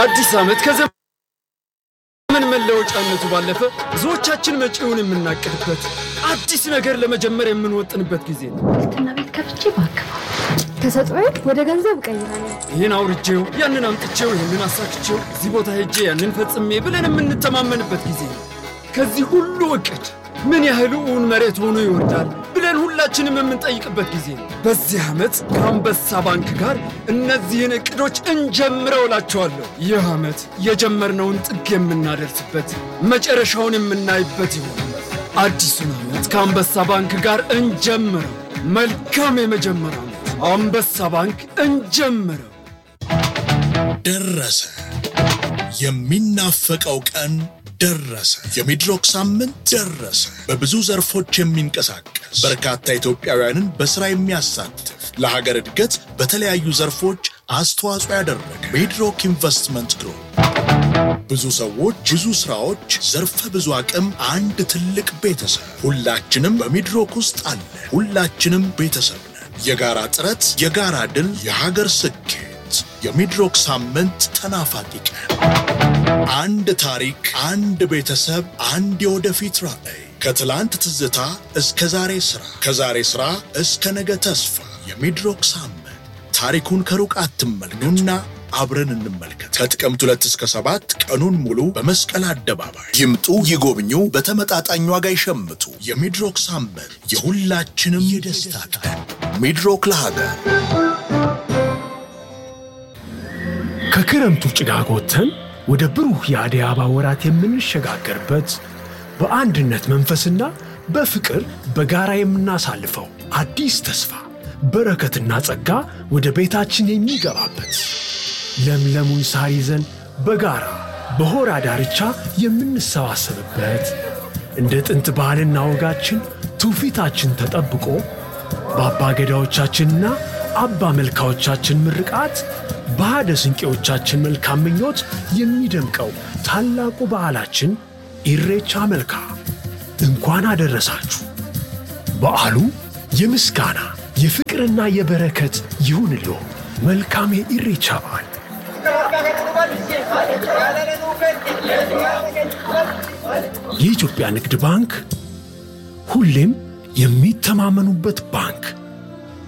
አዲስ ዓመት ከዘመን መለወጫነቱ ባለፈ ብዙዎቻችን መጪውን የምናቅድበት አዲስ ነገር ለመጀመር የምንወጥንበት ጊዜ ነው። ትና ቤት ከፍቼ ባክፋ ተሰጥኦዬ ወደ ገንዘብ እቀይራለሁ። ይህን አውርቼው፣ ያንን አምጥቼው፣ ይህንን አሳክቼው፣ እዚህ ቦታ ሄጄ ያንን ፈጽሜ ብለን የምንተማመንበት ጊዜ ነው። ከዚህ ሁሉ እቅድ ምን ያህል እውን መሬት ሆኖ ይወርዳል ብለን ሁላችንም የምንጠይቅበት ጊዜ ነው። በዚህ ዓመት ከአንበሳ ባንክ ጋር እነዚህን እቅዶች እንጀምረው እላቸዋለሁ። ይህ ዓመት የጀመርነውን ጥግ የምናደርስበት መጨረሻውን የምናይበት ይሆናል። አዲሱን ዓመት ከአንበሳ ባንክ ጋር እንጀምረው። መልካም የመጀመሪያ ዓመት። አንበሳ ባንክ እንጀምረው። ደረሰ። የሚናፈቀው ቀን ደረሰ። የሚድሮክ ሳምንት ደረሰ። በብዙ ዘርፎች የሚንቀሳቀስ በርካታ ኢትዮጵያውያንን በሥራ የሚያሳትፍ ለሀገር እድገት በተለያዩ ዘርፎች አስተዋጽኦ ያደረገ ሚድሮክ ኢንቨስትመንት ግሩፕ ብዙ ሰዎች፣ ብዙ ስራዎች፣ ዘርፈ ብዙ አቅም፣ አንድ ትልቅ ቤተሰብ። ሁላችንም በሚድሮክ ውስጥ አለ። ሁላችንም ቤተሰብ ነን። የጋራ ጥረት፣ የጋራ ድል፣ የሀገር ስኬት። የሚድሮክ ሳምንት ተናፋቂ ቀን። አንድ ታሪክ፣ አንድ ቤተሰብ፣ አንድ የወደፊት ራዕይ። ከትላንት ትዝታ እስከ ዛሬ ሥራ፣ ከዛሬ ሥራ እስከ ነገ ተስፋ። የሚድሮክ ሳምንት ታሪኩን ከሩቅ አትመልከቱና አብረን እንመልከት። ከጥቅምት ሁለት እስከ ሰባት ቀኑን ሙሉ በመስቀል አደባባይ ይምጡ፣ ይጎብኙ፣ በተመጣጣኝ ዋጋ ይሸምቱ። የሚድሮክ ሳምንት የሁላችንም የደስታ ቀን። ሚድሮክ ለሀገር ከክረምቱ ጭጋግ ወጥተን ወደ ብሩህ የአደይ አበባ ወራት የምንሸጋገርበት በአንድነት መንፈስና በፍቅር በጋራ የምናሳልፈው አዲስ ተስፋ በረከትና ጸጋ ወደ ቤታችን የሚገባበት ለምለሙን ሳር ይዘን በጋራ በሆራ ዳርቻ የምንሰባሰብበት እንደ ጥንት ባህልና ወጋችን ትውፊታችን ተጠብቆ በአባ ገዳዎቻችንና አባ መልካዎቻችን ምርቃት በሃደ ስንቄዎቻችን መልካም ምኞት የሚደምቀው ታላቁ በዓላችን ኢሬቻ መልካ እንኳን አደረሳችሁ። በዓሉ የምስጋና የፍቅርና የበረከት ይሁንልዎ። መልካም የኢሬቻ በዓል። የኢትዮጵያ ንግድ ባንክ ሁሌም የሚተማመኑበት ባንክ